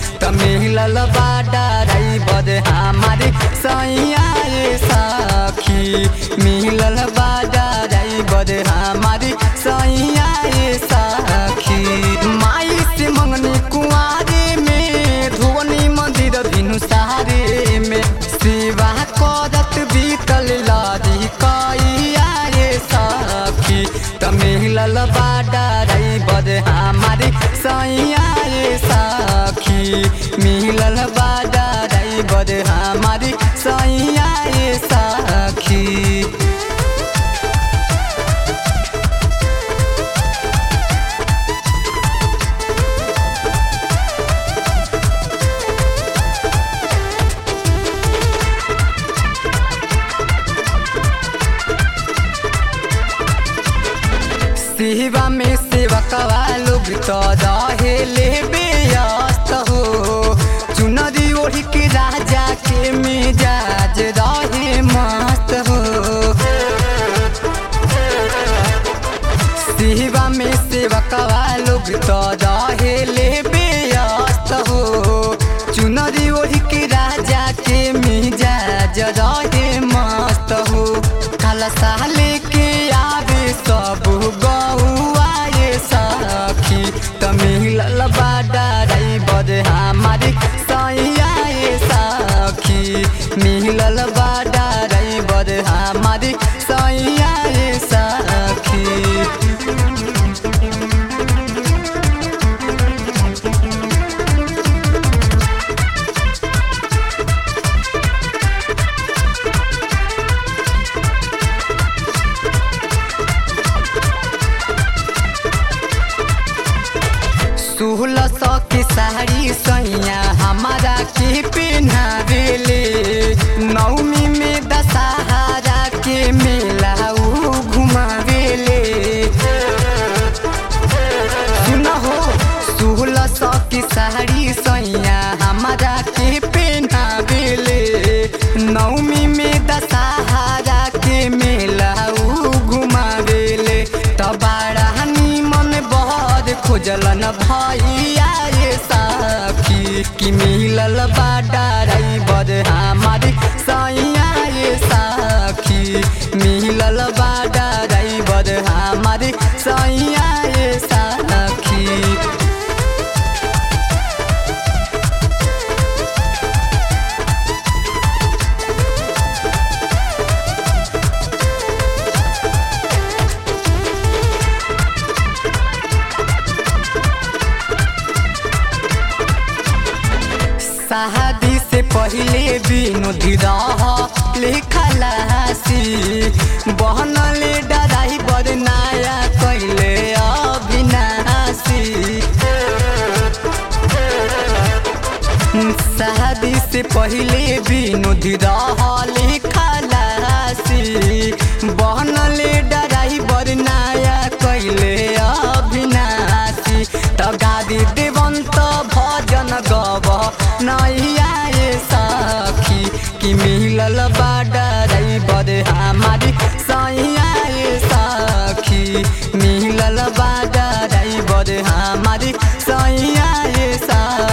त मिलल बाडा रही बद हमारी सैया ये सखी मिलल बाडा रही बद हमारी सैया ये सखी माई से मंगनी कुआरे में धुवनी मंदिर भिनु सारे में सेवा करत बीतल लादी कैया ये सखी त मिलल बाडा रही बद हमारी सैया ये सखी मिलल बाडा रही बद हमारी सैया ये सखी सेवा में सेवकवा लोग तो रहे ले व्यस्त हो चुनरी ओढ़ी के राजा के मिजाज रहे मस्त हो सेवा में सेवकवा लोग तो रहे ले व्यस्त हो चुनरी ओढ़ी के राजा के मिजाज रहे मस्त हो काला साले के आवे सब गौआ ये सखी त मिलल बाडा रही बद हमारी सैया ये सखी मिलल बाडा रही बद हमारी सैया ये सखी सोलह सौ की साड़ी सैया हमारा के पहनावेले नवमी में दशहरा के मेला ऊ घुमावेले सुना हो सोलह सौ की साड़ी सैया हमारा के पहनावेले नवमी में दशहरा के मेला ऊ घुमावेले तबाड़ा मन बहर खोजलन भैया ये साखी कि मिलल बाडा रही बद हमारी सैया ये साखी मिलल बाडा रही बद हमारी सैया ये साखी शादी से पहले विनोदी रह लिखलासी बहनले डराई बड़ नया कैले अविनाशी शादी से पहले विनोदी रह लिखलासी बहनले डराई बड़ नया कैले अविनाशी त गादी देवंत भजन गव नैया ये सखी कि मिलल बाडा रही बद हमारी सैया ये सखी मिलल बाडा रही बद हमारी सैया ये सखी